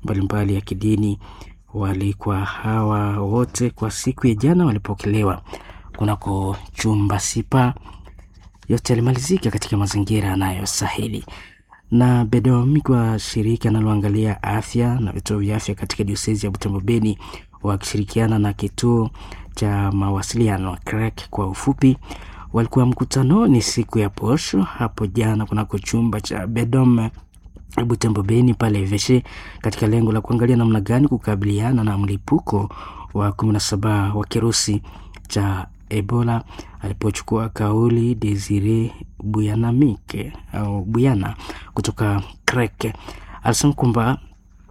mbalimbali ya kidini walikuwa hawa wote kwa siku ya jana walipokelewa kunako chumba sipa. Yote yalimalizika katika mazingira yanayostahili na Bedomi kwa shirika linaloangalia afya na vituo vya afya katika diosezi ya Butembo Beni wakishirikiana na kituo cha mawasiliano CREC kwa ufupi, walikuwa mkutanoni siku ya posho hapo jana kunako chumba cha Bedom Butembo Beni pale Veshe katika lengo la kuangalia namna gani kukabiliana na mlipuko wa 17 wa kirusi cha Ebola. Alipochukua kauli Desire Buyanamike au Buyana kutoka Krek alisema kwamba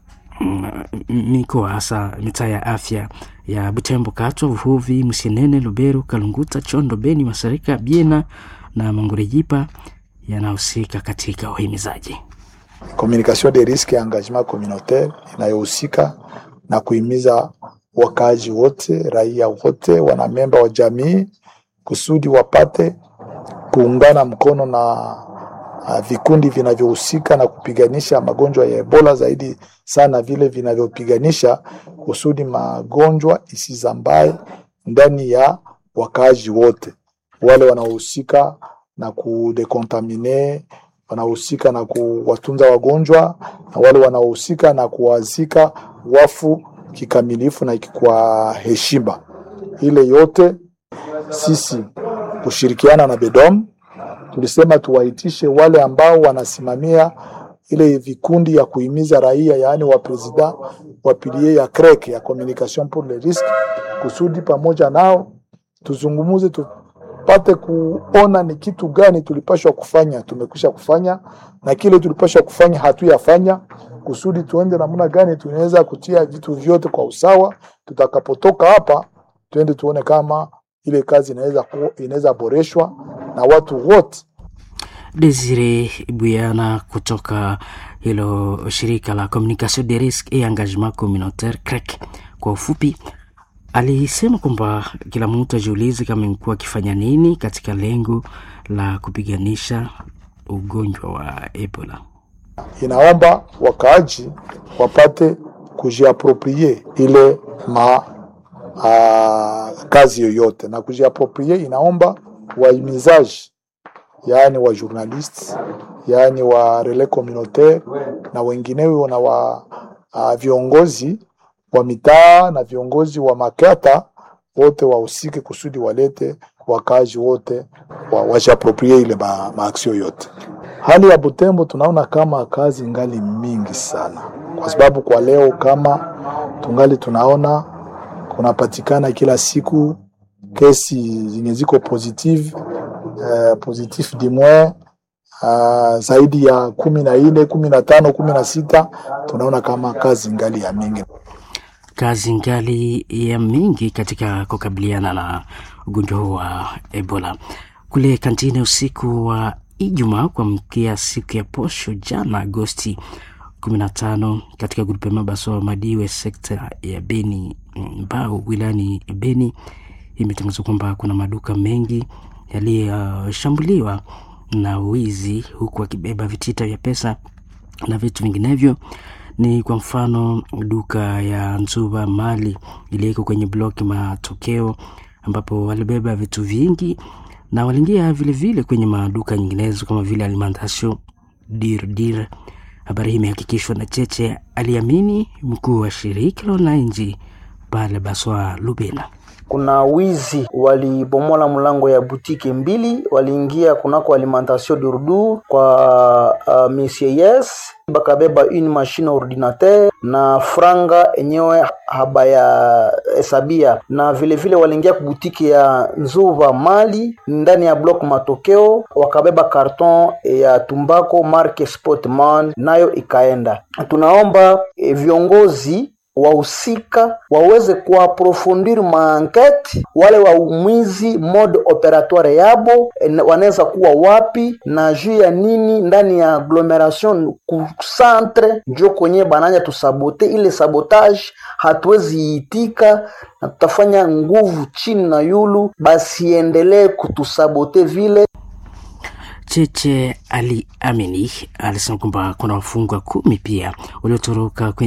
mikoa hasa mitaa ya afya ya Butembo, Katwa, Vuhuvi, Msienene, Lubero, Kalunguta, Chondo, Beni, Masarika, Biena na Mangurejipa yanahusika katika uhimizaji communication de risque ya engagement communautaire inayohusika na kuhimiza wakaaji wote, raia wote, wanamemba wa jamii kusudi wapate kuungana mkono na uh, vikundi vinavyohusika na kupiganisha magonjwa ya Ebola, zaidi sana vile vinavyopiganisha kusudi magonjwa isizambae ndani ya wakaaji wote, wale wanaohusika na kudekontamine wanaohusika na kuwatunza wagonjwa na wale wanaohusika na kuwazika wafu kikamilifu na kwa heshima. Ile yote sisi kushirikiana na Bedom tulisema tuwaitishe wale ambao wanasimamia ile vikundi ya kuhimiza raia, yaani wa presida wa pilie ya CREC ya communication pour le risque, kusudi pamoja nao tuzungumuze tu pate kuona ni kitu gani tulipashwa kufanya, tumekwisha kufanya na kile tulipashwa kufanya hatuyafanya, kusudi tuende namna gani tunaweza kutia vitu vyote kwa usawa. Tutakapotoka hapa, tuende tuone kama ile kazi inaweza inaweza boreshwa na watu wote. Desire Buyana kutoka hilo shirika la Communication de Risque et Engagement Communautaire CREC kwa ufupi alisema kwamba kila mtu ajiulize kama imekuwa akifanya nini katika lengo la kupiganisha ugonjwa wa Ebola. Inaomba wakaaji wapate kujiaproprie ile ma a, kazi yoyote, na kujiaproprie inaomba wahimizaji, yaani wa journalist, yaani wa relais communautaire na wengineo na wa a, viongozi wa mitaa na viongozi wa makata wote wahusike kusudi walete wakazi wote wa, wajiaproprie ile ma, maaksio yote. Hali ya Butembo tunaona kama kazi ngali mingi sana, kwa sababu kwa leo kama tungali tunaona kunapatikana kila siku kesi zenye ziko positive uh, positif dimwe uh, zaidi ya kumi na nne kumi na tano kumi na sita tunaona kama kazi ngali ya mingi kazi ngali ya mingi katika kukabiliana na ugonjwa huu wa Ebola. Kule kantini usiku wa Ijumaa kuamkia siku ya posho jana Agosti 15 katika grupe Mabaso Madiwe sekta ya Beni Mbau wilayani Beni, imetangazwa kwamba kuna maduka mengi yaliyoshambuliwa uh, na wizi, huku akibeba vitita vya pesa na vitu vinginevyo ni kwa mfano duka ya Nzuba Mali iliyoko kwenye bloki Matokeo, ambapo walibeba vitu vingi na waliingia vilevile kwenye maduka nyinginezo kama vile Alimentation Dir Dir. Habari hii imehakikishwa na Cheche Aliamini, mkuu wa shirika la wananchi pale Baswa Lubena. Kuna wizi walibomola mlango ya butike mbili, waliingia kunako Alimentation Durdur kwa uh, Monsieur Yes bakabeba une machine ordinateur na franga enyewe habaya hesabia, na vilevile waliingia kubutiki ya Nzuva Mali ndani ya block Matokeo, wakabeba karton ya tumbako marke Sportman, nayo ikaenda. Tunaomba e, viongozi wahusika waweze kuaprofondir maankete wale waumwizi mode operatoire yabo wanaweza kuwa wapi na juu ya nini ndani ya agglomeration ku centre njo kwenye bananja tusabote ile sabotage hatuwezi itika na tutafanya nguvu chini na yulu basiendelee kutusabote vile Cheche Ali Amini alisema kwamba kuna wafungwa kumi pia waliotoroka kwenye